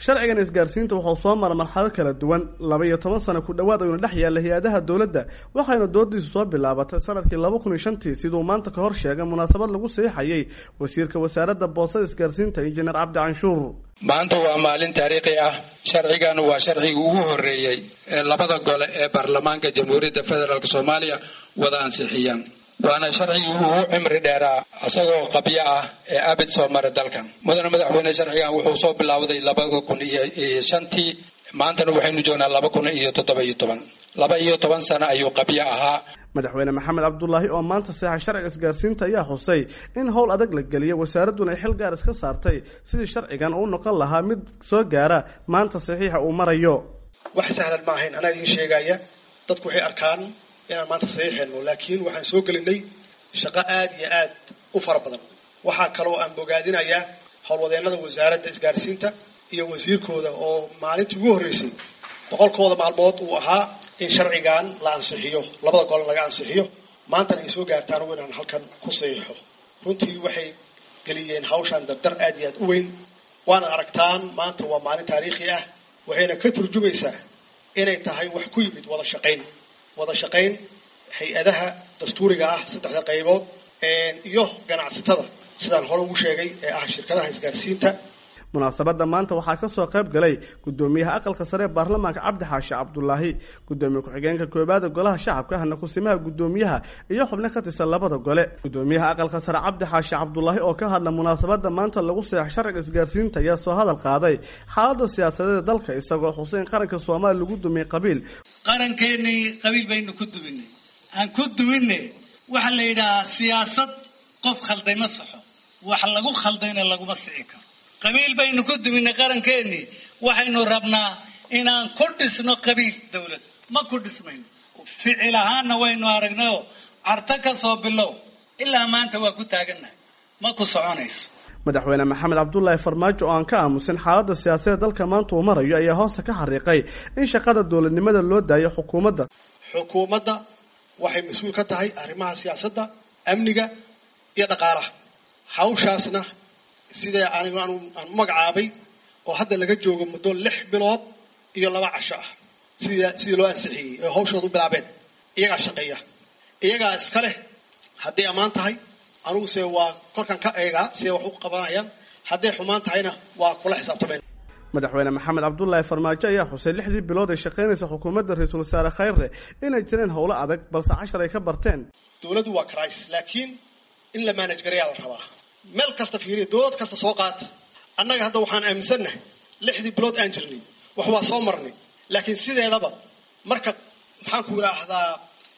sharcigan isgaarsiinta wuxuu soo mara marxalado kala duwan laba iyo toban sano ku dhowaad ayuuna dhex yaalla hay-adaha dowladda waxayna doodiisu soo bilaabatay sanadkii laba kun iyo shantii siduu maanta ka hor sheegay munaasabad lagu seexayay wasiirka wasaaradda boosada isgaarsiinta injineer cabdi canshuur maanta waa maalin taariikhi ah sharcigan waa sharcigii ugu horreeyey ee labada gole ee baarlamaanka jamhuuriyadda federaalk soomaaliya wada ansixiyaan waana sharcigii ugu cimri dheeraa isagoo qabyo ah ee abid soo mara dalkan mudane madaxweyne sharcigan wuxuu soo bilaawday labada kun iyo shantii maantana waxaynu joognaa laba kun iyo toddoba iyo toban laba iyo toban sano ayuu qabyo ahaa madaxweyne maxamed cabdulaahi oo maanta seexa sharciga isgaarsiinta ayaa xusay in howl adag la geliyay wasaaradduna ay xil gaar iska saartay sidii sharcigan uu noqon lahaa mid soo gaara maanta saxiixa uu marayo wax sahlan ma ahayn anaa idiin sheegaya dadku waxay arkaan inaan maanta saxiixayno laakiin waxaan soo gelinay shaqo aad iyo aad u fara badan waxaa kaloo aan bogaadinayaa howlwadeennada wasaaradda isgaarsiinta iyo wasiirkooda oo maalintii ugu horreysay boqolkooda maalmood uu ahaa in sharcigan la ansixiyo labada golan laga ansixiyo maantana ay soo gaartaan ugu inaan halkan ku saxiixo runtii waxay geliyeen hawshaan dardar aad iyo aad u weyn waana aragtaan maanta waa maalin taariikhi ah waxayna ka turjumaysaa inay tahay wax ku yimid wada shaqayn wada shaqayn hay-adaha dastuuriga ah saddexda qaybood iyo ganacsatada sidaan hore ugu sheegay ee ah shirkadaha isgaarsiinta munaasabadda maanta waxaa ka soo qayb galay guddoomiyaha aqalka sare ee baarlamaanka cabdi xaashi cabdulaahi guddoomiye ku-xigeenka koobaada golaha shacabka ahna kusimaha guddoomiyaha iyo xubno ka tirsan labada gole guddoomiyaha aqalka sare cabdi xaashi cabdulaahi oo ka hadla munaasabadda maanta lagu seex sharciga isgaarsiinta ayaa soo hadal qaaday xaaladda siyaasadeed dalka isagoo xusay in qaranka soomaaliya lagu dumiyey qabiil qarankeenii qabiil baynu ku duminay aan ku duminne waxaa la yidhahaa siyaasad qof khalday ma saxo wax lagu khaldayna laguma sixi karo qabiil baynu ku duminay qarankeenii waxaynu rabnaa inaan ku dhisno qabiil dowlad ma ku dhismayno ficil ahaanna waynu aragnayoo carto ka soo bilow ilaa maanta waa ku taagannahay ma ku soconayso madaxweyne maxamed cabdulaahi farmaajo oo aan ka aamusin xaaladda siyaasadeed dalka maanta uu marayo ayaa hoosta ka xariiqay in shaqada dowladnimada loo daayo xukuumadda xukuumadda waxay mas-uul ka tahay arrimaha siyaasadda amniga iyo dhaqaalaha hawshaasna sidee anigu aan u magacaabay oo hadda laga joogo muddo lix bilood iyo laba casho ah sidii sidii loo ansixiyey oo hawshooda u bilaabeen iyagaa shaqeeya iyagaa iska leh hadday ammaan tahay aniguse waa korkan ka eegaa siday wax u qabanayaan hadday xumaan tahayna waa kula xisaabtameen madaxweyne maxamed cabdulaahi farmaajo ayaa xusay lixdii bilood ay shaqaynaysa xukuumadda ra-iisul wasaare khayre inay jireen howlo adag balse cashar ay ka barteen dowladdu waa cris laakiin in la maanaj garayaa la rabaa meel kasta fiiriya dowlad kasta soo qaata annaga hadda waxaan aaminsannahay lixdii bilood aan jirnay wax waa soo marnay laakiin sideedaba marka maxaan ku idhaahdaa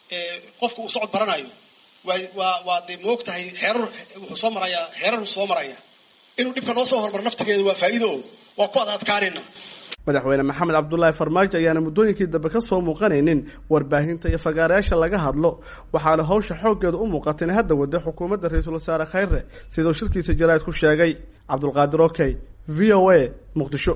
qofka uu socod baranayo waa waa waa dee moog tahay xeerar wuxuu soo marayaa xeerar soo maraya inuu dhibka noo soo hormaro naftigeeda waa faa'iido o waa ku ad adkaanayna madaxweyne maxamed cabdulaahi farmaajo ayaana muddooyinkii dambe ka soo muuqanaynin warbaahinta iyo fagaarayaasha laga hadlo waxaana hawsha xooggeeda u muuqata in hadda wada xukuumadda ra-iisul wasaare khayre siduu shirkiisa jaraa'id ku sheegay cabdulqaadir okey v o a muqdisho